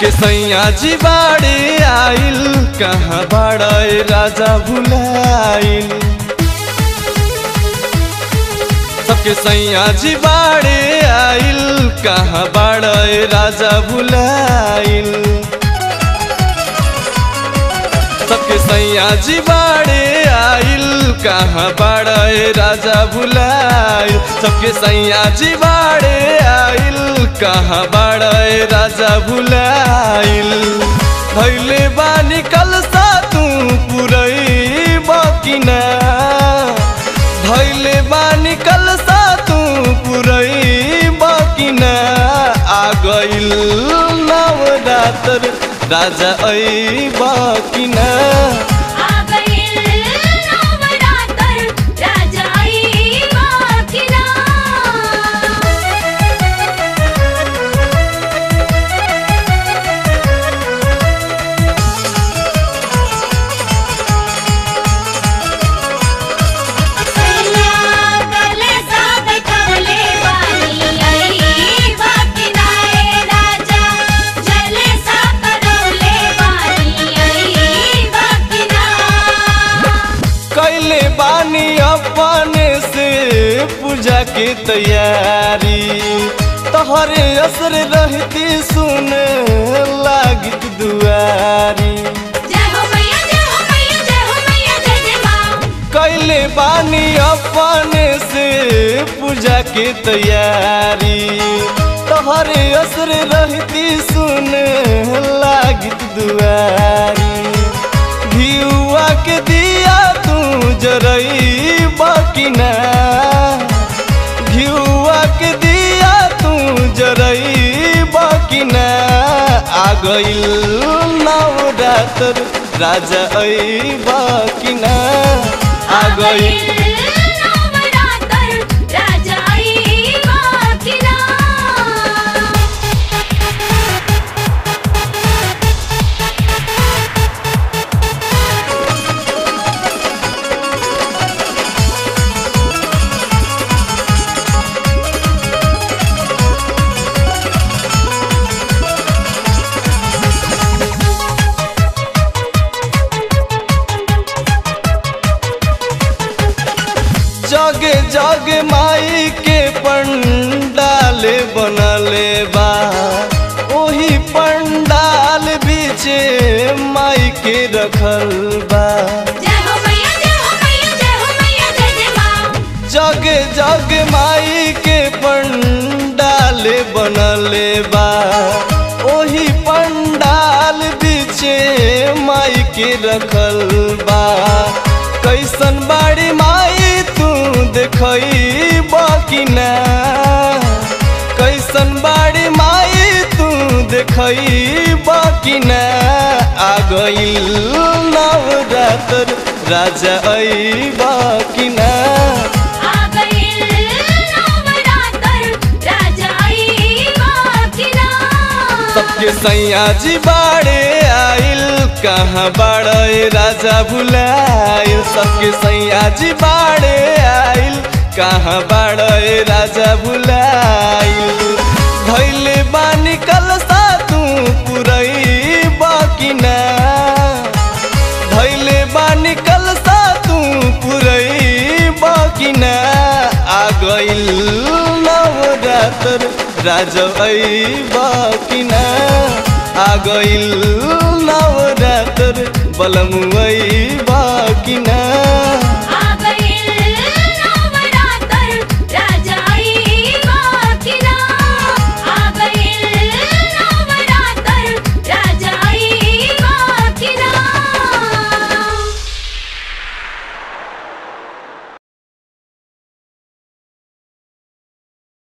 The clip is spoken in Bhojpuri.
सबके सैया जी बाड़े आइल कहाँ बाड़े राजा भुलाइल सबके सैया जी बाड़े आइल कहाँ बाड़े राजा भुलाइल सबके सैया जी बाड़े आइल कहाँ बाड़े राजा भुलाइल सबके सैया जी बाड़े आइल कहाँ बाड़े राजा भुलाइल धैले बानी कल सा तू पुरई बकिना धैले बानी कल सा तू पुरई बकिना आ गइल नवरात्र राजा ऐ बकिना आ गइल नवरात्र राजा आइबा कि ना सैया गले सा बैठले बानी आइबा कि ना ए राजा जले सा करौले बानी आइबा कि ना कैले बानी अपने से पूजा के तैयारी तोहरे असर रहती सुन लागित दुआरी जय हो मैया जय हो मैया जय हो मैया जय जय माँ कैले बानी अपने से पूजा के तैयारी तोहरे असर रहती सुन लागित दुआरी भियुआ के दिया तू जरई बकिना घियुआ के दिया तू जरई बकिना आ गइल नवरात्र राजा ऐ बकिना आ गइल नवरात्र राजा आइबा कि ना जगे जगे माई के पंडाल बनले बा ओही पंडाल बीचे माई के रखल बा जय हो मैया जय हो मैया जय हो मैया जय जय माँ जगे जगे माई के पंडाल बनले बा ओही पंडाल बीचे माई के रखल बा कैसन बाड़ी माई तू देखई बकिना कैसन बाड़ी माई तू देखई बकिना आ गइल नवरात्र राजा ऐ बकिना आ गइल नवरात्र राजा आइबा कि ना सबके सैया जी बाड़े आइल कहाँ बाड़े राजा भुलाइल सबके सैया जी बाड़े आइल कहाँ बाड़े राजा भुलाइल धैले बानी कल सा तू पुरई बकिना धैले बानी कल सा तू पुरई बकिना आ गइल नवरात्र राजा ऐ बकिना आ गइल नवरात्र बलमुई बकिना